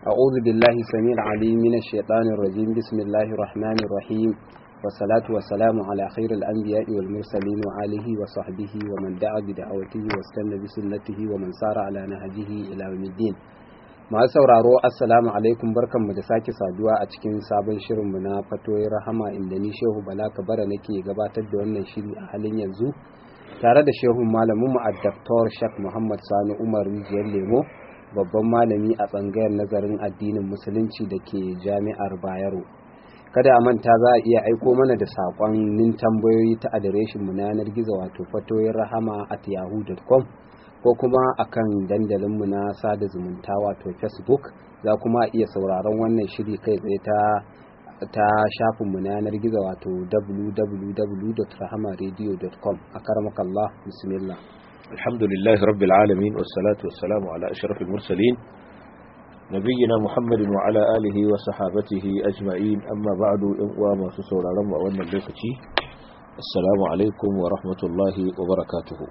أعوذ بالله السميع العليم من الشيطان الرجيم بسم الله الرحمن الرحيم والصلاة والسلام على خير الأنبياء والمرسلين وآله وصحبه ومن دعا بدعوته واستنى بسنته ومن سار على نهجه إلى يوم الدين masu sauraro assalamu alaikum barkanmu da sake saduwa a cikin sabon shirinmu na fatoyin rahama inda ni shehu bala kabara nake gabatar da wannan shiri a halin yanzu tare da shehun malaminmu a Dr. Shak Muhammad Sani Umar Rijiyar Lemo babban malami a tsangayar nazarin addinin musulunci da ke jami'ar Bayero. Kada a manta za a iya aiko mana da saƙonnin tambayoyi ta adireshin mu na yanar gizo wato fatoyin rahama at yahoo.com ko kuma akan dandalinmu na sada zumunta wato Facebook za kuma iya sauraron wannan shiri kai tsaye ta ta shafinmu na yanar gizo wato www.rahamaradio.com a karmakallah bismillah alhamdulillah rabbil alamin wassalatu wassalamu ala ashrafil mursalin nabiyina muhammadin wa ala alihi wa sahabatihi ajma'in amma ba'du in uwa masu sauraron mu a wannan lokaci assalamu alaikum wa rahmatullahi wa barakatuhu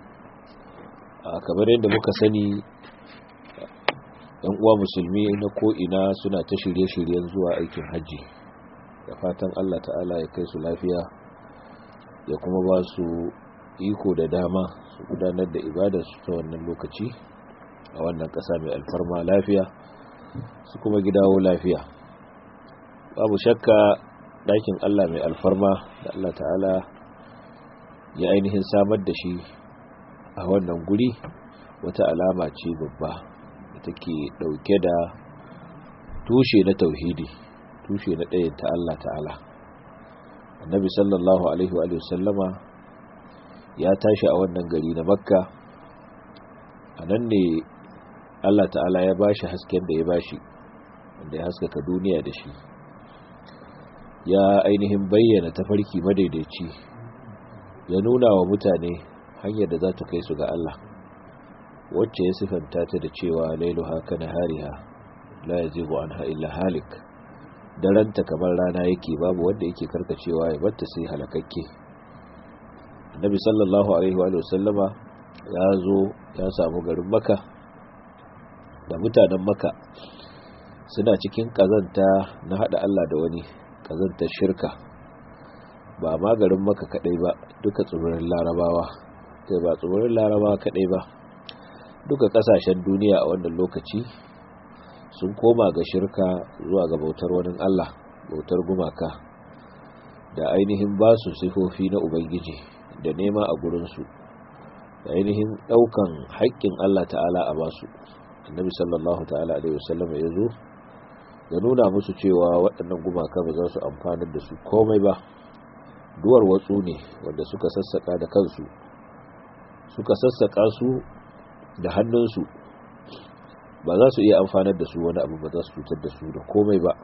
kamar yadda muka sani yan uwa musulmi na ko'ina suna ta shirye-shiryen zuwa aikin hajji da fatan Allah ta'ala ya kai su lafiya ya kuma ba su iko da dama su gudanar da ibadarsu ta wannan lokaci a wannan ƙasa mai alfarma lafiya su kuma gidawo lafiya babu shakka ɗakin Allah mai alfarma da Allah ta'ala ya ainihin samar da shi a wannan guri wata alama ce babba da take ɗauke da tushe na tauhidi tushe na ɗayan ta Allah ta'ala annabi sallallahu alaihi wa sallama ya tashi a wannan gari na makka a nan ne Allah ta'ala ya bashi hasken da ya bashi wanda ya haskaka duniya da shi ya ainihin bayyana tafarki madaidaici ya nuna wa mutane hanyar da za ta kai su ga Allah wacce ya sifanta ta da cewa lailuha kana hariha la yazigu anha illa halik daranta kamar rana yake babu wanda yake karkacewa ya batta sai halakakke annabi sallallahu alaihi wa sallama ya zo ya samu garin maka da mutanen maka suna cikin kazanta na hada Allah da wani kazantar shirka ba ma garin maka kadai ba duka tsibirin larabawa kai ba tsibirin larabawa kadai ba duka kasashen duniya a wannan lokaci sun koma ga shirka zuwa ga bautar wani Allah bautar gumaka da ainihin ba su sifofi na ubangiji da nema a gurinsu da ainihin daukan haƙƙin Allah ta'ala a basu annabi sallallahu ta'ala alaihi wasallam ya zo ya nuna musu cewa waɗannan gumaka ba za su amfanar da su komai ba duwar watsu ne wanda suka sassaka da kansu suka sassaka su da hannunsu ba za su iya amfanar da su wani abu ba za su cutar da su da komai ba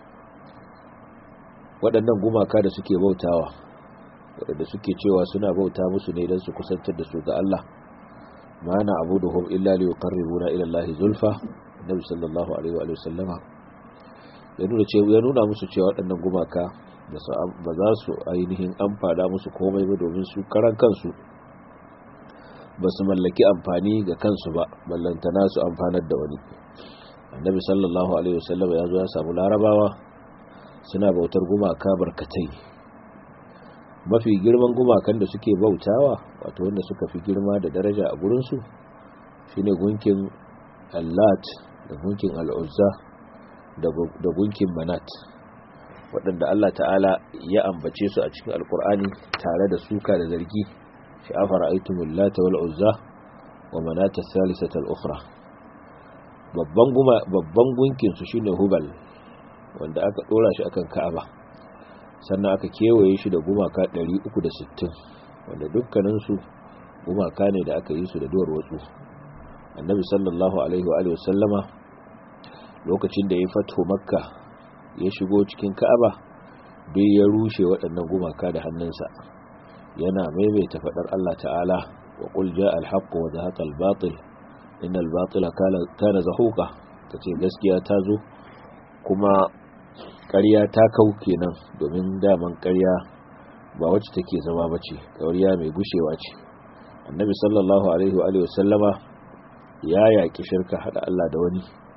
waɗannan gumaka da suke bautawa waɗanda suke cewa suna bauta musu ne don su kusantar da su ga Allah ma na abu da hum illa liyu qarribuna ila Allah zulfa nabi sallallahu alaihi wa sallama ya nuna cewa ya nuna musu cewa waɗannan gumaka ba za su ainihin amfana musu komai ba domin su karan kansu ba su mallaki amfani ga kansu ba ballantana su amfanar da wani annabi sallallahu alaihi wasallam ya zo ya samu larabawa suna bautar gumaka barkatai mafi girman gumakan da suke bautawa wato wanda suka fi girma da daraja a gurinsu shine gunkin allat da gunkin al'uzza da gunkin manat waɗanda allah ta'ala ya ambace su a cikin alkur'ani tare da suka da zargi shi afara aitumul lata wal uzza wa manata thalithata al ukhra babban guma babban gunkin su shine hubal wanda aka dora shi akan ka'aba sannan aka kewaye shi da gumaka 360 wanda dukkanin su gumaka ne da aka yi su da duwar watsu annabi sallallahu alaihi wa alihi wasallama lokacin da ya fito makka ya shigo cikin ka'aba bai ya rushe waɗannan gumaka da hannunsa yana maimaita faɗar Allah ta'ala wa qul jaa al-haqq wa zahaqa al-batil inna al-batila kana zahuqa tace gaskiya ta zo kuma ƙarya ta kau kenan domin daman ƙarya ba wacce take zama bace ƙarya mai gushewa ce annabi sallallahu alaihi wa sallama ya yaƙi shirka hada Allah da wani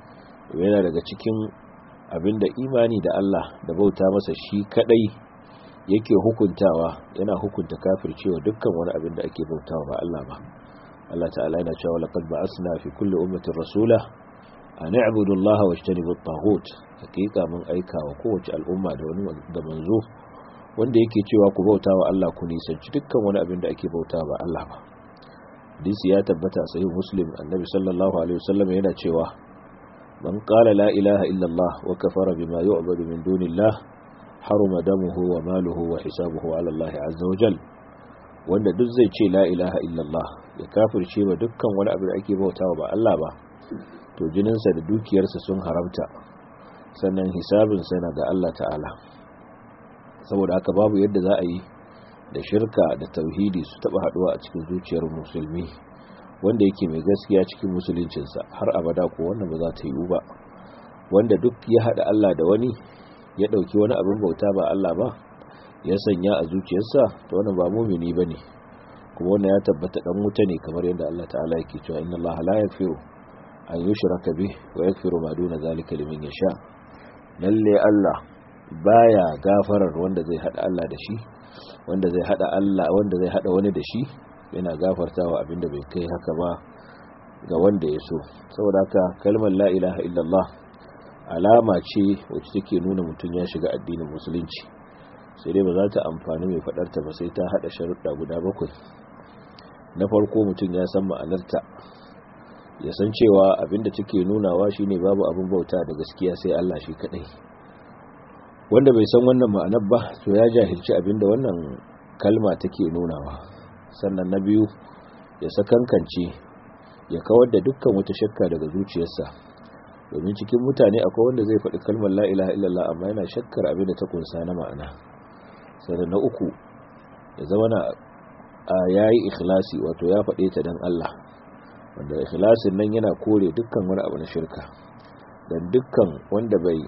yana daga cikin abinda imani da Allah da bauta masa shi kadai yake hukuntawa yana hukunta kafircewa dukkan wani abin da ake bautawa ba Allah ba Allah ta'ala yana cewa laqad ba'asna fi kulli ummatin rasula an i'budu Allah wajtanibu at-taghut hakika mun aika wa kowace al'umma da wani da manzo wanda yake cewa ku bautawa Allah ku nisanci dukkan wani abin da ake bautawa ba Allah ba hadisi ya tabbata sahih muslim annabi sallallahu alaihi wasallam yana cewa man qala la ilaha illa Allah wa kafara bima yu'badu min dunillah haruma damuhu wa maluhu wa hisabuhu ala Allah azza wa jal wanda duk zai ce la ilaha illallah ya kafirce ba dukkan wani abu da ake bautawa ba Allah ba to jininsa da dukiyarsa sun haramta sannan hisabinsa yana ga Allah ta'ala saboda haka babu yadda za a yi da shirka da tauhidi su taba haduwa a cikin zuciyar musulmi wanda yake mai gaskiya cikin musuluncinsa har abada ko wannan ba za ta yiwu ba wanda duk ya hada Allah da wani ya ɗauki wani abin bauta ba Allah ba ya sanya a zuciyarsa to wannan ba mumini bane kuma wannan ya tabbata dan wuta ne kamar yadda Allah ta'ala yake cewa inna Allah la yaghfiru an yushraka bih wa yaghfiru ma duna zalika liman yasha lalle Allah baya gafarar wanda zai hada Allah da shi wanda zai hada Allah wanda zai hada wani da shi yana gafartawa abinda bai kai haka ba ga wanda ya so saboda haka kalmar la ilaha illallah alama ce wacce take nuna mutum ya shiga addinin musulunci sai dai ba za ta amfani mai fadarta ba sai ta hada sharuɗa guda bakwai na farko mutum ya san ma'anarta ya san cewa abinda take nunawa shine babu abin bauta da gaskiya sai Allah shi kadai wanda bai san wannan ma'anar ba to ya jahilci abinda wannan kalma take nunawa sannan na biyu ya sakankance ya kawar da dukkan wata shakka daga zuciyarsa domin cikin mutane akwai wanda zai faɗi kalmar la ilaha illallah amma yana shakkar abin da ta kunsa na ma'ana sannan na uku ya zama na yayi ikhlasi wato ya faɗe ta dan Allah wanda ikhlasin nan yana kore dukkan wani abu na shirka dan dukkan wanda bai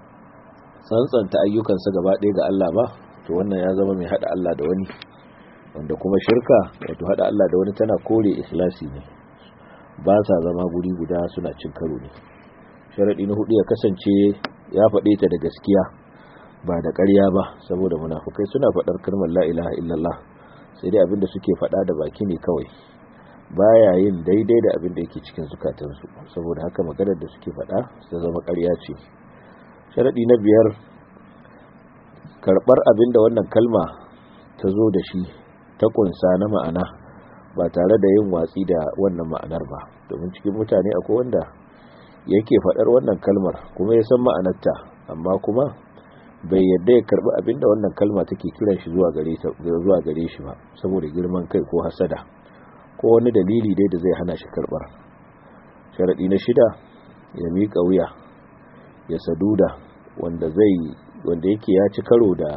tsantsanta ayyukansa gaba ɗaya ga Allah ba to wannan ya zama mai hada Allah da wani wanda kuma shirka wato hada Allah da wani tana kore ikhlasi ne ba sa zama guri guda suna cin karo ne sharaɗi na hudu ya kasance ya faɗe ta da gaskiya ba da ƙarya ba saboda munafukai suna faɗar kalmar la ilaha illallah sai dai abinda suke faɗa da baki ne kawai baya yin daidai da abinda yake cikin zukatansu saboda haka maganar da suke faɗa ta zama ƙarya ce sharaɗi na biyar karɓar abinda wannan kalma ta zo da shi ta ƙunsa na ma'ana ba tare da yin watsi da wannan ma'anar ba domin cikin mutane akwai wanda yake faɗar wannan kalmar kuma ya san ma'anarta amma kuma bai yadda ya karɓi abinda wannan kalma take kiran shi zuwa gare zuwa gare shi ba saboda girman kai ko hasada ko wani dalili dai da zai hana shi karɓar sharadi na shida ya miƙa wuya ya saduda wanda zai wanda yake ya ci karo da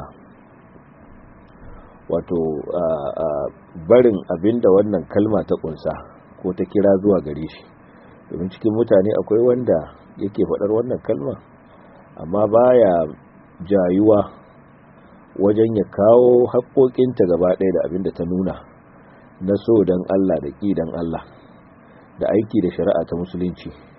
wato barin abinda wannan kalma ta kunsa ko ta kira zuwa gare shi domin cikin mutane akwai wanda yake faɗar wannan kalma amma baya jayuwa wajen ya kawo haƙoƙinta gaba ɗaya da abinda ta nuna na so don Allah da ƙi don Allah da aiki da shari'a ta musulunci